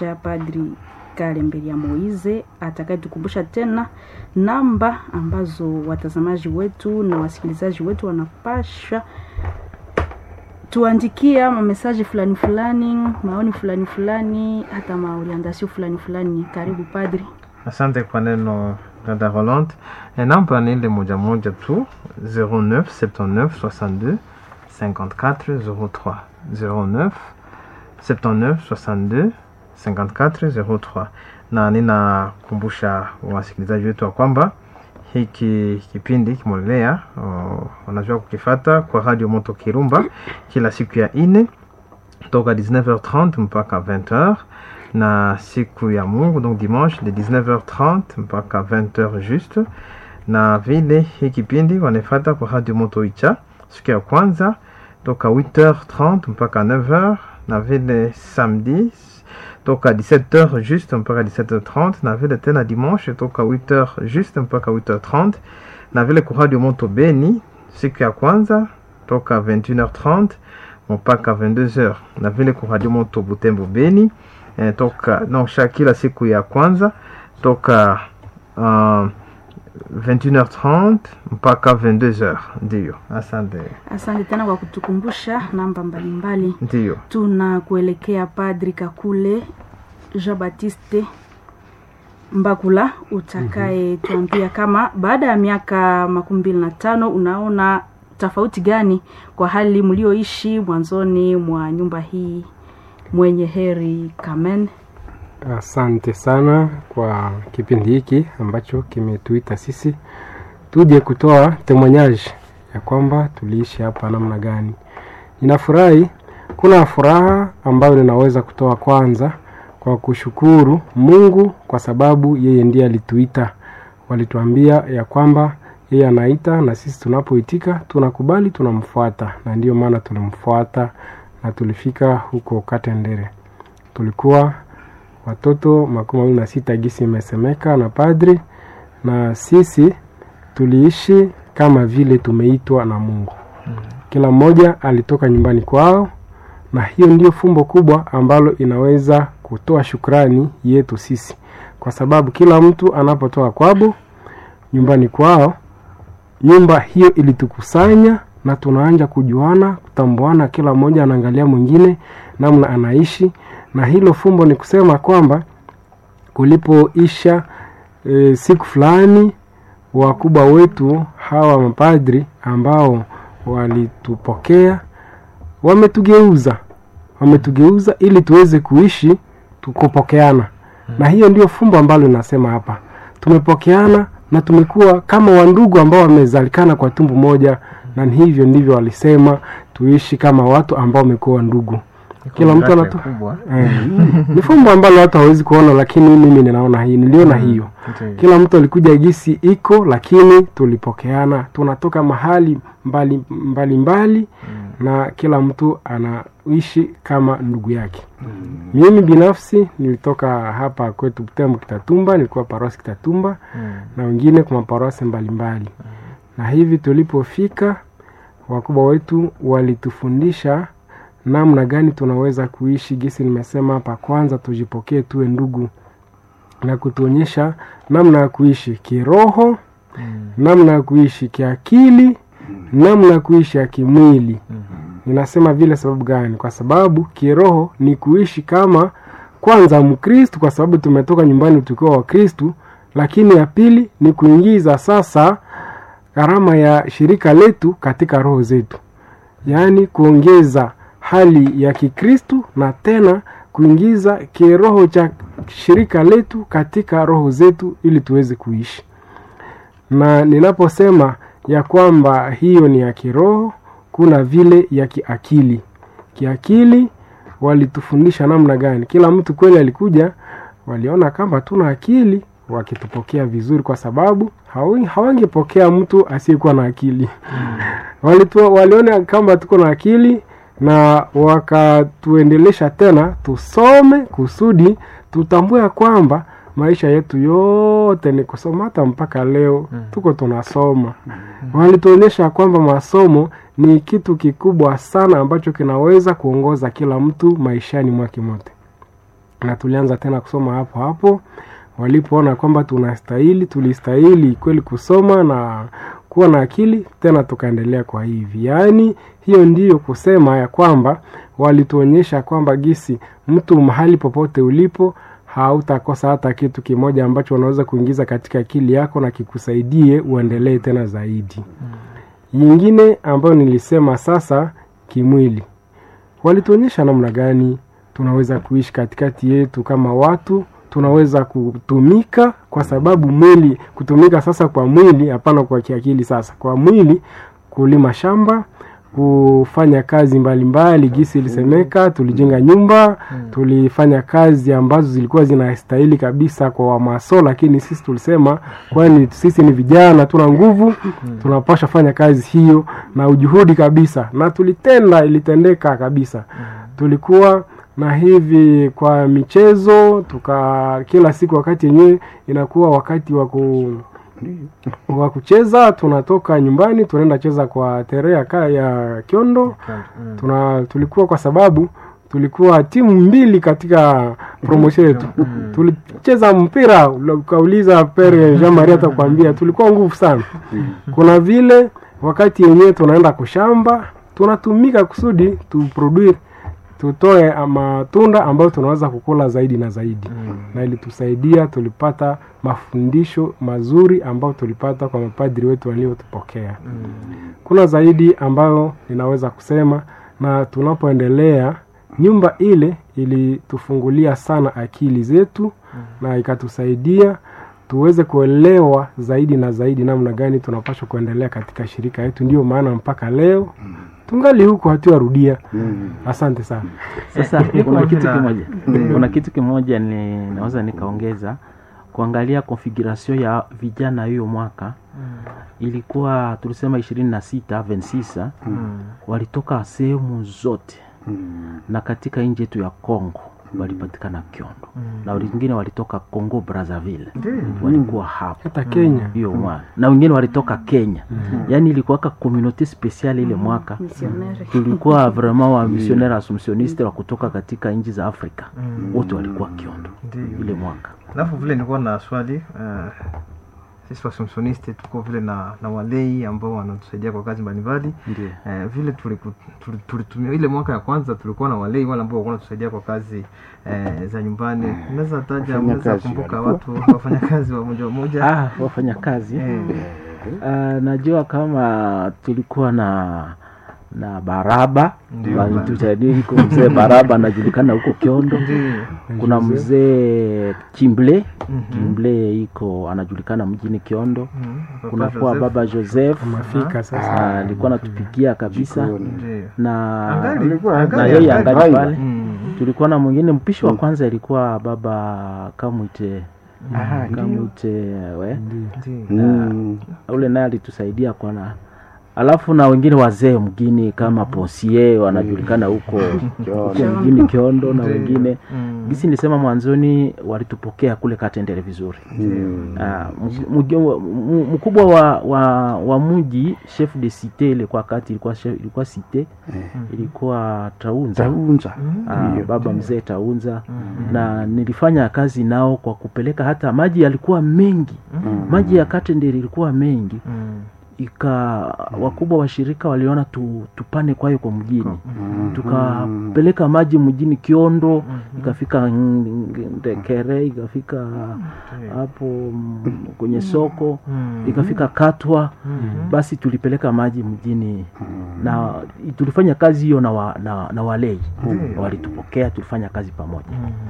ya Padri Kalemberia Moize atakayetukumbusha tena namba ambazo watazamaji wetu na wasikilizaji wetu wanapasha tuandikia mamesaji fulani fulani, maoni fulani fulani, hata maorientasio fulani fulani. Karibu padri. Asante kwa neno dada Rolande. E, namba ni ile moja moja tu 09 79 62 54 03 09 79 62 54 03, na ninakumbusha wasikilizaji wetu wa kwamba hiki kipindi kimolelea wanajua kukifata kwa Radio Moto Kirumba kila siku ya ine toka 19h30 mpaka 20h na siku ya Mungu donc dimanche de 19h30 mpaka 20h juste, na vile hii kipindi wanafata kwa Radio Moto Icha siku ya kwanza toka 8h30 mpaka 9h, na vile samedi toka 17h juste mpaka 17h30, na vile tena dimanche toka 8h juste mpaka 8h30, na vile kwa Radio Moto Beni siku ya kwanza toka 21h30 mpaka 22h, na vile kwa Radio Moto Butembo Beni eh, toka no, kila siku ya kwanza toka uh, 21h30 mpaka 22h. Ndiyo, asante. Asante tena kwa kutukumbusha namba mbalimbali. Ndiyo, Tunakuelekea Padri Kakule Jean Baptiste Mbakula, utakaye tuambia kama baada ya miaka makumi mbili na tano unaona tofauti gani kwa hali mlioishi mwanzoni mwa nyumba hii mwenye heri Kamen. Asante sana kwa kipindi hiki ambacho kimetuita sisi tuje kutoa temonyaji ya kwamba tuliishi hapa namna gani. Ninafurahi, kuna furaha ambayo ninaweza kutoa kwanza kwa kushukuru Mungu kwa sababu yeye ndiye alituita. Walituambia ya kwamba yeye anaita na sisi tunapoitika tunakubali, tunamfuata, na ndiyo maana tulimfuata na tulifika huko Katendere. Tulikuwa watoto makumi mawili na sita gisi imesemeka na padri, na sisi tuliishi kama vile tumeitwa na Mungu. Kila mmoja alitoka nyumbani kwao, na hiyo ndio fumbo kubwa ambalo inaweza kutoa shukrani yetu sisi, kwa sababu kila mtu anapotoka kwabo nyumbani kwao, nyumba hiyo ilitukusanya na tunaanja kujuana, kutambuana, kila mmoja anaangalia mwingine namna anaishi, na hilo fumbo ni kusema kwamba kulipoisha e, siku fulani wakubwa wetu hawa mapadri ambao walitupokea wametugeuza, wametugeuza ili tuweze kuishi tukupokeana, na hiyo ndio fumbo ambalo linasema hapa, tumepokeana na tumekuwa kama wandugu ambao wamezalikana kwa tumbo moja, na hivyo ndivyo walisema tuishi kama watu ambao wamekuwa ndugu. Kila mtu anatu eh, ni fumbo ambalo watu hawezi kuona, lakini mimi ninaona hii, niliona hiyo. Kila mtu alikuja gisi iko, lakini tulipokeana, tunatoka mahali mbali mbali, mbali na kila mtu anaishi kama ndugu yake. Mimi binafsi nilitoka hapa kwetu Butembo Kitatumba, nilikuwa parosi Kitatumba na wengine kwa maparosi mbalimbali, na hivi tulipofika, wakubwa wetu walitufundisha namna gani tunaweza kuishi gisi nimesema hapa. Kwanza tujipokee, tuwe ndugu, na kutuonyesha namna ya kuishi kiroho, namna ya kuishi kiakili, namna ya kuishi ya kimwili. Ninasema vile sababu gani? Kwa sababu kiroho ni kuishi kama kwanza Mkristu, kwa sababu tumetoka nyumbani tukiwa Wakristu, lakini ya pili ni kuingiza sasa gharama ya shirika letu katika roho zetu, yaani kuongeza hali ya Kikristu na tena kuingiza kiroho cha shirika letu katika roho zetu ili tuweze kuishi. Na ninaposema ya kwamba hiyo ni ya kiroho, kuna vile ya kiakili. Kiakili walitufundisha namna gani? Kila mtu kweli alikuja, waliona kama tuna akili, wakitupokea vizuri, kwa sababu hawangepokea mtu asiyekuwa na akili. Walitu, waliona kama tuko na akili na wakatuendelesha tena tusome kusudi tutambue kwamba maisha yetu yote ni kusoma. Hata mpaka leo tuko tunasoma. Walituonyesha kwamba masomo ni kitu kikubwa sana ambacho kinaweza kuongoza kila mtu maishani mwake mote. na tulianza tena kusoma hapo hapo walipoona kwamba tunastahili tulistahili kweli kusoma na kuwa na akili tena tukaendelea kwa hivi yaani hiyo ndiyo kusema ya kwamba walituonyesha kwamba gisi mtu mahali popote ulipo hautakosa hata kitu kimoja ambacho unaweza kuingiza katika akili yako na kikusaidie uendelee tena zaidi yingine ambayo nilisema sasa kimwili walituonyesha namna gani tunaweza kuishi katikati yetu kama watu tunaweza kutumika kwa sababu mwili kutumika sasa kwa mwili hapana kwa kiakili sasa kwa mwili kulima shamba kufanya kazi mbalimbali mbali, gisi ilisemeka tulijenga nyumba tulifanya kazi ambazo zilikuwa zinastahili kabisa kwa wamaso lakini sisi tulisema kwani sisi ni vijana tuna nguvu tunapasha fanya kazi hiyo na ujuhudi kabisa na tulitenda ilitendeka kabisa tulikuwa na hivi kwa michezo tuka kila siku wakati yenyewe inakuwa wakati wa ku wa kucheza tunatoka nyumbani tunaenda cheza kwa tere ya, ka- ya kiondo tuna tulikuwa kwa sababu tulikuwa timu mbili katika promotion yetu tulicheza mpira ukauliza pere jean marie atakwambia tulikuwa nguvu sana kuna vile wakati yenyewe tunaenda kushamba tunatumika kusudi tuproduire tutoe matunda ambayo tunaweza kukula zaidi na zaidi mm. na ilitusaidia tulipata mafundisho mazuri ambayo tulipata kwa mapadri wetu waliotupokea mm. kuna zaidi ambayo ninaweza kusema na tunapoendelea nyumba ile ilitufungulia sana akili zetu mm. na ikatusaidia tuweze kuelewa zaidi na zaidi namna gani tunapaswa kuendelea katika shirika yetu ndio maana mpaka leo tungali huko hatuyarudia asante sana Sasa Eh, kuna iko kitu vile- kimoja, Mm. kuna kitu kimoja ni naweza nikaongeza kuangalia configuration ya vijana hiyo mwaka ilikuwa tulisema ishirini na sita 26 walitoka sehemu zote na katika nchi yetu ya Congo walipatikana Kiondo na wengine walitoka Congo Brazzaville walikuwa hapo hata kenya hiyo mwaka na wengine walitoka Kenya yaani ilikuwaka communauté spéciale ile mwaka misionere tulikuwa vraiment wa missionnaire assumptioniste wa kutoka katika nchi za Afrika wote walikuwa Kiondo Ndiyo. ile mwaka alafu vile nilikuwa na swali uh, sisi wasomsonisti tuko vile na, na walei ambao wanatusaidia kwa kazi mbalimbali ndio Eh, vile tuliku- tuli- tulitumia ile mwaka ya kwanza tulikuwa na walei wale ambao walikuwa wanatusaidia kwa kazi eh, za nyumbani unaweza taja Wafanya unaweza kazi kumbuka walikuwa. watu wafanya kazi wa moja wa moja ah, wafanya kazi Eh, Ah, najua kama tulikuwa na na Baraba Ndio, walitusadiko mzee Baraba anajulikana huko Kiondo ndiyo. kuna mzee Kimble Mhm. Kimble iko anajulikana mjini Kiondo Mhm. Papa kunakuwa Joseph. baba Joseph mafika sasa Ah, alikuwa anatupikia kabisa Ndiyo. na Angali- Alikuwa- na angali- yeye angali- angali pale Mm. tulikuwa na mwingine mpishi wa kwanza ilikuwa baba kamwite Aha, ndio. kamwite we Ndiyo. Mm. ule naye alitusaidia kwa na alafu na wengine wazee mgini kama Ponsie wanajulikana huko huko mjini Kiondo na Ndiyo. wengine Mm. gisi nilisema mwanzoni walitupokea kule Katendere vizuri Mm. Ah, mg- mg- m- mkubwa wa, wa, wa mji chef de cité ilikuwa kati ilikuwa chef, ilikuwa cité ilikuwa Taunza Taunza. Ah, Ndiyo. baba mzee Taunza na nilifanya kazi nao kwa kupeleka hata maji yalikuwa mengi maji ya Katendere ilikuwa mengi Mm. ika wakubwa wa shirika waliona tu, tupane kwayo kwa mjini tukapeleka maji mjini Kiondo ikafika Ng- Ndekere ikafika hapo mm, kwenye soko Mm. ikafika Katwa basi tulipeleka maji mjini na tulifanya kazi hiyo na, wa, na, na walei walitupokea tulifanya kazi pamoja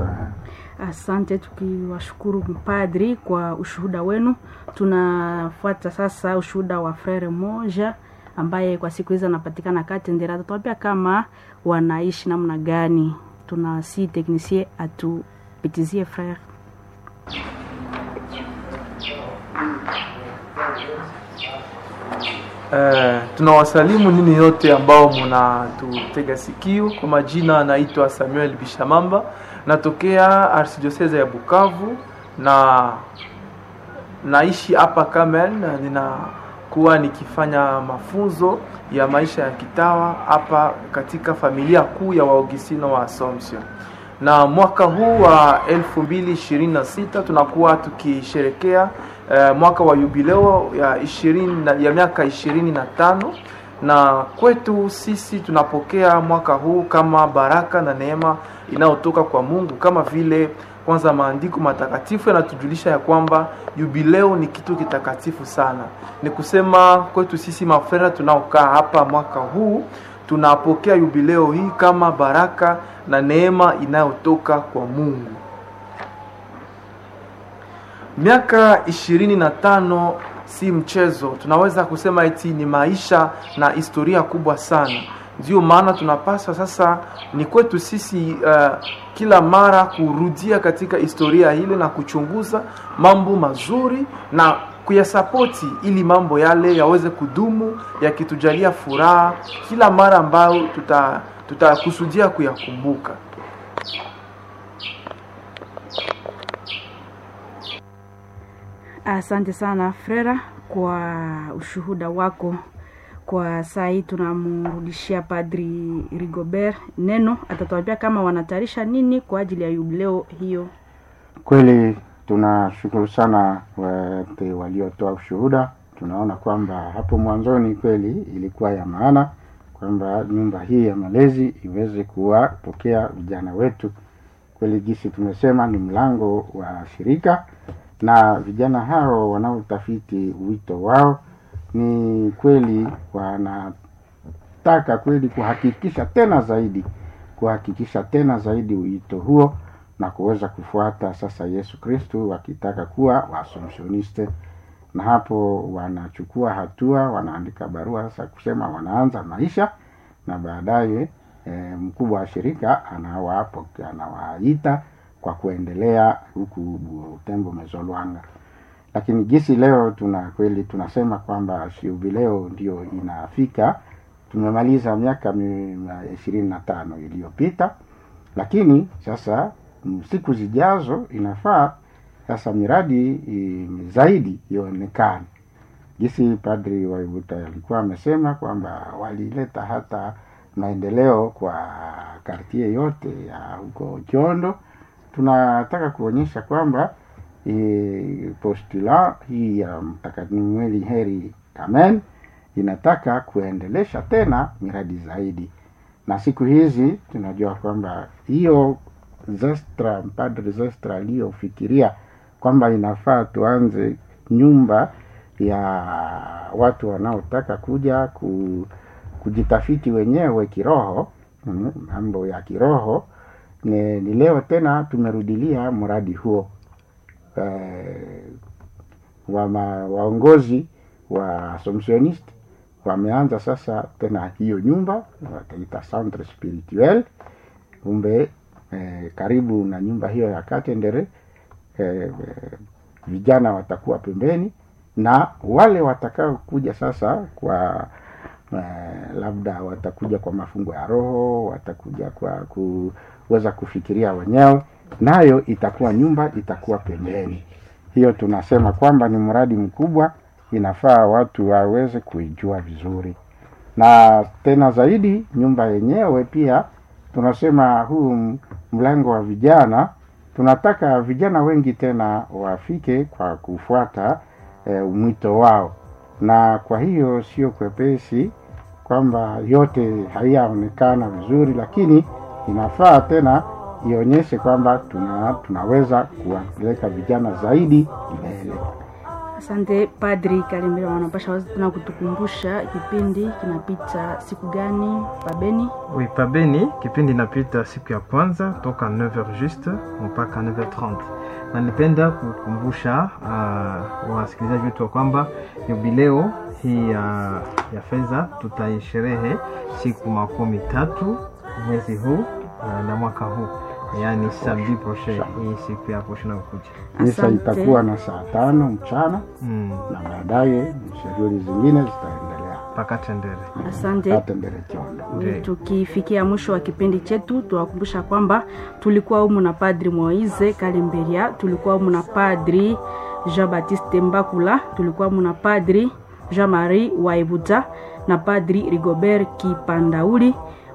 asante tukiwashukuru mpadri kwa ushuhuda wenu tunafuata sasa ushuhuda wa frere moja ambaye kwa siku hizi anapatikana katendera atatuambia kama wanaishi namna gani tuna si teknisie atupitizie frere Eh, tunawasalimu nini yote ambao mnatutega sikio. Kwa majina naitwa Samuel Bishamamba, natokea arsidiosese ya Bukavu na naishi hapa Kamen. na Ninakuwa nikifanya mafunzo ya maisha ya kitawa hapa katika familia kuu ya Waugustino wa Assumption. na mwaka huu wa 2026 tunakuwa tukisherekea eh, mwaka wa jubileo ya 20 na- ya miaka 25 na kwetu sisi tunapokea mwaka huu kama baraka na neema inayotoka kwa Mungu kama vile kwanza maandiko matakatifu yanatujulisha ya kwamba jubileo ni kitu kitakatifu sana. Ni kusema kwetu sisi mafrera tunaokaa hapa mwaka huu tunapokea jubileo hii kama baraka na neema inayotoka kwa Mungu. Miaka ishirini na tano si mchezo, tunaweza kusema eti ni maisha na historia kubwa sana. Ndio maana tunapaswa sasa, ni kwetu sisi uh, kila mara kurudia katika historia ile na kuchunguza mambo mazuri na kuyasapoti ili mambo yale yaweze kudumu yakitujalia furaha kila mara ambayo tuta tutakusudia kuyakumbuka. Asante sana Frera kwa ushuhuda wako. Kwa saa hii tunamrudishia Padri Rigobert neno, atatuambia kama wanatayarisha nini kwa ajili ya jubileo hiyo. Kweli tunashukuru sana wote waliotoa ushuhuda. Tunaona kwamba hapo mwanzoni kweli ilikuwa ya maana kwamba nyumba hii ya malezi iweze kuwapokea vijana wetu. Kweli jinsi tumesema ni mlango wa shirika, na vijana hao wanaotafiti wito wao ni kweli wanataka kweli kuhakikisha tena zaidi kuhakikisha tena zaidi wito huo na kuweza kufuata sasa Yesu Kristu wakitaka kuwa waasomsioniste, na hapo wanachukua hatua, wanaandika barua sasa kusema wanaanza maisha, na baadaye e, mkubwa wa shirika anawapo anawaita kwa kuendelea huku Butembo Mezolwanga. Lakini jinsi leo tuna kweli tunasema kwamba jubileo ndio inafika, tumemaliza miaka ishirini na tano iliyopita lakini sasa mm, siku zijazo inafaa sasa miradi i, zaidi ionekane. Jinsi Padri Waibuta alikuwa amesema kwamba walileta hata maendeleo kwa kartie yote ya huko Chondo. Tunataka kuonyesha kwamba e, postula hii ya Mtakatifu Heri Kamen inataka kuendelesha tena miradi zaidi na siku hizi tunajua kwamba hiyo Zestra, Padre Zestra aliyofikiria kwamba inafaa tuanze nyumba ya watu wanaotaka kuja ku, kujitafiti wenyewe kiroho, mm, mambo ya kiroho ni, ni leo tena tumerudilia mradi huo eh, wa ma, waongozi wa Assumptionist wameanza sasa tena hiyo nyumba wataita centre spirituel kumbe eh, karibu na nyumba hiyo ya Katendere eh, vijana watakuwa pembeni na wale watakao kuja sasa kwa eh, labda watakuja kwa mafungo ya roho watakuja kwa kuweza kufikiria wenyewe nayo itakuwa nyumba itakuwa pembeni hiyo tunasema kwamba ni mradi mkubwa inafaa watu waweze kuijua vizuri na tena zaidi nyumba yenyewe pia tunasema huu mlango wa vijana tunataka vijana wengi tena wafike kwa kufuata e, mwito wao na kwa hiyo sio kwepesi kwamba yote haiyaonekana vizuri lakini inafaa tena ionyeshe kwamba tuna, tunaweza kuwapeleka vijana zaidi mbele Asante Padri Kalimira, wanapasha wazi tena kutukumbusha kipindi kinapita siku gani pabeni? Oui, pabeni kipindi inapita siku ya kwanza toka 9h juste mpaka 9h30 na nipenda kukumbusha uh, wasikilizaji wetu wa kwamba jubileo hii ya, ya fedha tutaisherehe siku makumi tatu mwezi huu uh, na mwaka huu yaani samedi prochain hii siku ya posho nakuja misa itakuwa na saa tano mchana mm. na baadaye shughuli zingine zitaendelea mpaka tendere Asante. Atendele Chondo. Ndiyo. Tukifikia mwisho wa kipindi chetu, tuwakumbusha kwamba tulikuwa humu na Padri Moise Kalemberia, tulikuwa humu na Padri Jean Baptiste Mbakula, tulikuwa humu na Padri Jean Marie Waibuta na Padri Rigobert Kipandauli.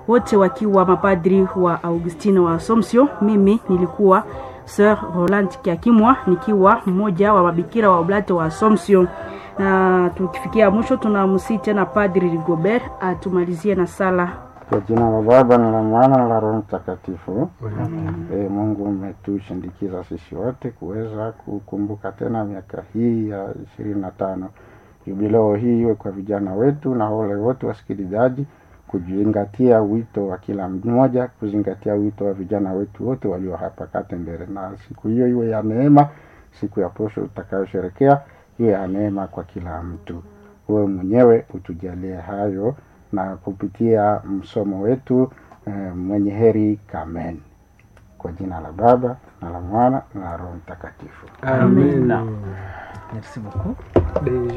wote wakiwa mapadri wa Augustino wa Assumption. Mimi nilikuwa Sir Roland Kiakimwa nikiwa mmoja wa mabikira wa Oblate wa Assumption. Na tukifikia mwisho, tunamsii tena Padri Rigobert atumalizie na sala. Kwa jina la Baba na la Mwana na la Roho Mtakatifu. E, Mungu umetushindikiza sisi wote kuweza kukumbuka tena miaka hii ya ishirini na tano jubileo hii iwe kwa vijana wetu na wale wote wasikilizaji kuzingatia wito wa kila mmoja, kuzingatia wito wa vijana wetu wote walio hapa Katembere, na siku hiyo iwe ya neema, siku ya posho utakayosherekea iwe ya neema kwa kila mtu. Wewe mwenyewe utujalie hayo na kupitia msomo wetu eh, mwenye heri Kamen, kwa jina la Baba na la Mwana na la Roho Mtakatifu. Amen. Merci beaucoup. Deja.